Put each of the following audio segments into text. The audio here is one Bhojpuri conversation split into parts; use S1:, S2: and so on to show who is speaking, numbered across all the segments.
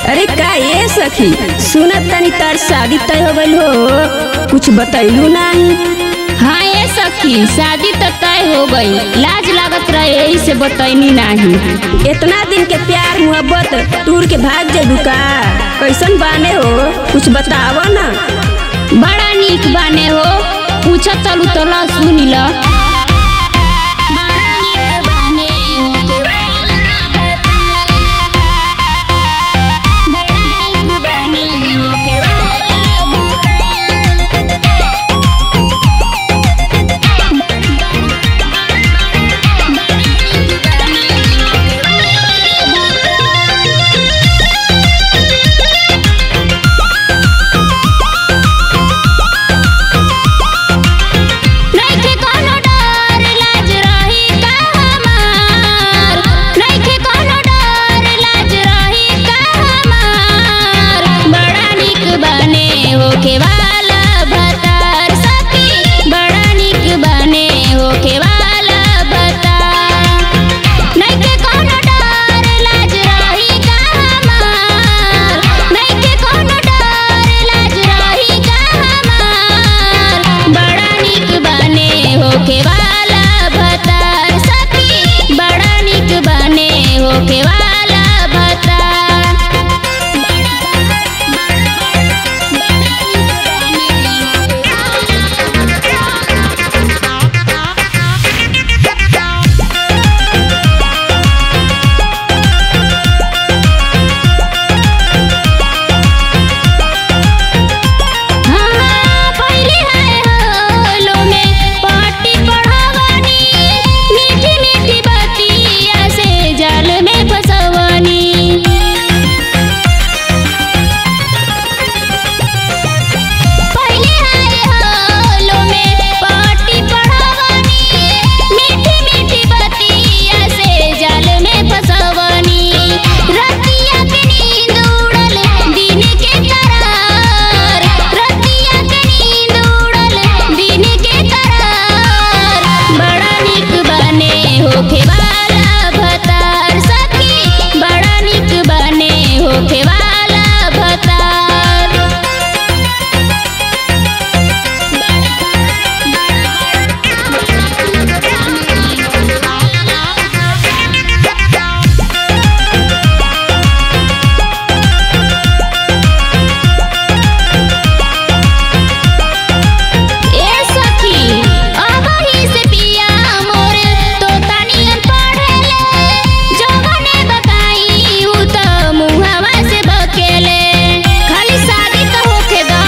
S1: अरे का ये सखी सुनत तनी तार शादी तय हो गइल हो कुछ बतैलू नहीं
S2: हाँ ये सखी शादी तो तय हो गई लाज लागत रहे यही से बतैनी नहीं
S1: इतना दिन के प्यार मोहब्बत टूर के भाग जेबू का कैसन बाने हो कुछ बताव ना
S2: बड़ा नीक बाने हो पूछा चलू तो ला सुनी ला नइखे कोनो डर लाज रही का हमार नइखे कोनो डर लाज रही का हमार बड़ा नीक बने होके वाला भतार सखी बड़ा नीक बने होके वाला भतार नइखे कोनो डर लाज रही का हमार नइखे कोनो डर लाज रही का हमार बड़ा नीक बने होके वाला भतार सखी बड़ा नीक बने होके वाला भतार हाँ पहिले है होलो में पाटी पढ़ावनी मीठी मीठी बतिया से जाल में फसवनी पहिले है होलो में पाटी पढ़ावनी मीठी मीठी बतिया से जाल में फसवनी रतिया के नींद उड़ल दिन के करार रतिया के नींद उड़ल दिन के करार बड़ा नीक बने होके वाला भतार सखी बड़ा नीक बने होके वाला भतार ए सखी अबही से पिया मोर तो तनियन पढ़ेले जवने बताई उ त मुहवा से बकेले खाली शादी तो होखे द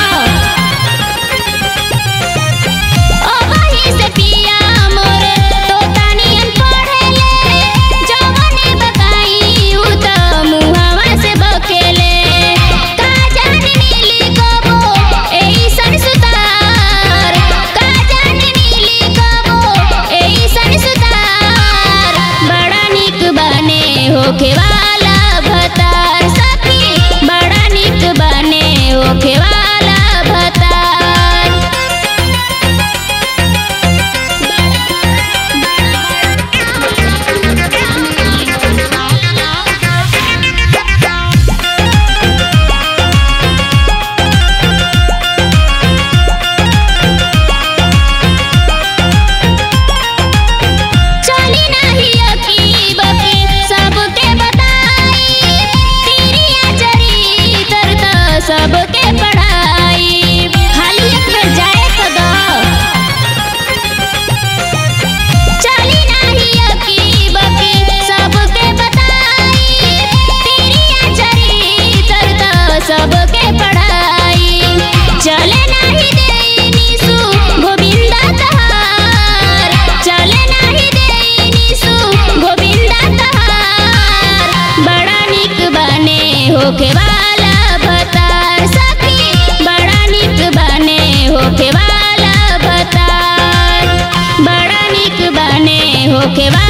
S2: अबही से पिया मोर तो तनियन पढ़ेले जवने बताई उ त मुहवा से बकेले का जाने नीली कबो एइसन सुतार का जाने नीली कबो एइसन सुतार बड़ा नीक बने होके वाला भतार सखी बड़ा नीक बने होके वाला भतार चली नाही अकी बकी सबके बताई तिरिया चरित्र त सबके पढ़ाई खाली एक बेर जाए तो द चली नाही अकी बकी सबके बताई तिरिया चरित्र त सबके पढ़ाई चले नाही देनी सु गोविंदा तहार चले नाही देनी सु गोविंदा तहार बड़ा नीक बने होके वाला भतार सखी बड़ा नीक बने होके वाला भतार बड़ा नीक बने होके वाला